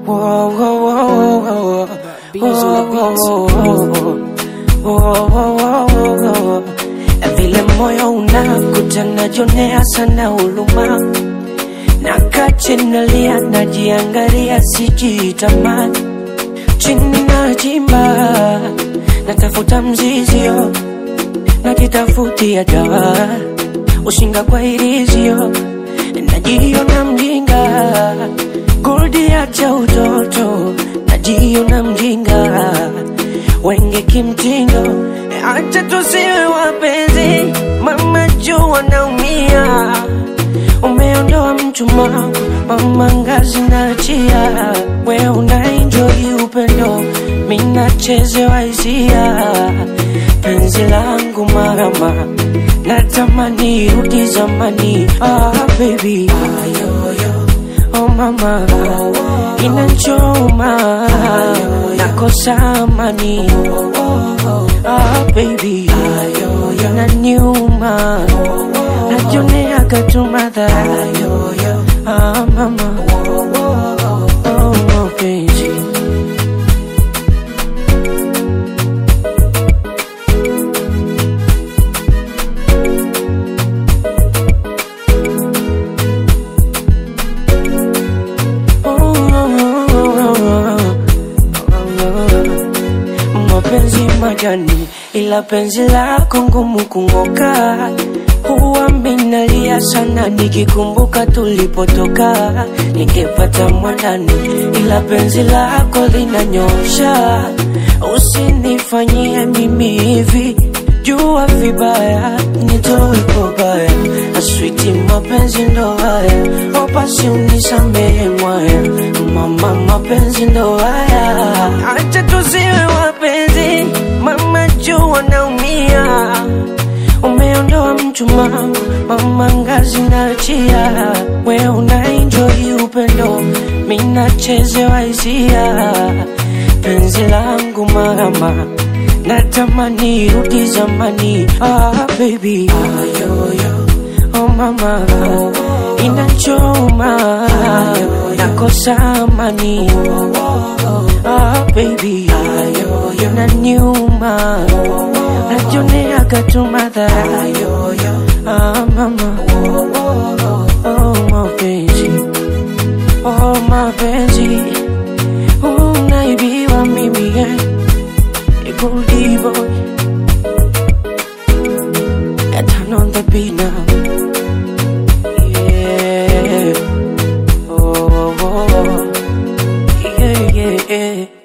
Whoa, whoa, whoa, whoa, Beans on the beats. whoa, whoa, whoa, whoa. Na vile moyo unakuta najonea sana huluma nakachinalia najiangalia sijitamani chini nachimba natafuta mzizio najitafutia dawa ushinga kwa irizio najiona mjinga kurudia cha utoto najiona mjinga wenge kimtindo acha tusiwe wapenzi mama jua naumia umeondoa mchumaa mama ngazi nachia we unaenjoi upendo minachezewa hisia penzi langu marama natamani rudi zamani ah, baby oh mama inanchoma nakosa amani ah, baby inaniuma najonea katumadhara ah, mama oh, mapenzi mapenzi majani, ila penzi lako ngumu kung'oka. Huwa minalia sana nikikumbuka tulipotoka, ningepata mwanani, ila penzi lako linanyosha. Usinifanyie mimi hivi, jua vibaya, nitoe pobaya, aswiti mapenzi ndo haya, opasi unisamehe mwaya, mama mapenzi ndo haya, acha tusiwe wapenzi, mama jua naumia, umeondoa mchumaa, mama ngazi nachia, we unaenjoi upendo, minachezewa hisia, penzi langu mama natamani rudi zamani, ah baby, oh mama, inachoma, nakosa amani, ah baby, inaniuma, najonea katumadhara, ah mama, oh mapenzi, oh mapenzi, unaibiwa mimi yeah. Goldie boy. I turn on the beat now. Yeah. Oh, oh, oh. yeah, yeah, yeah.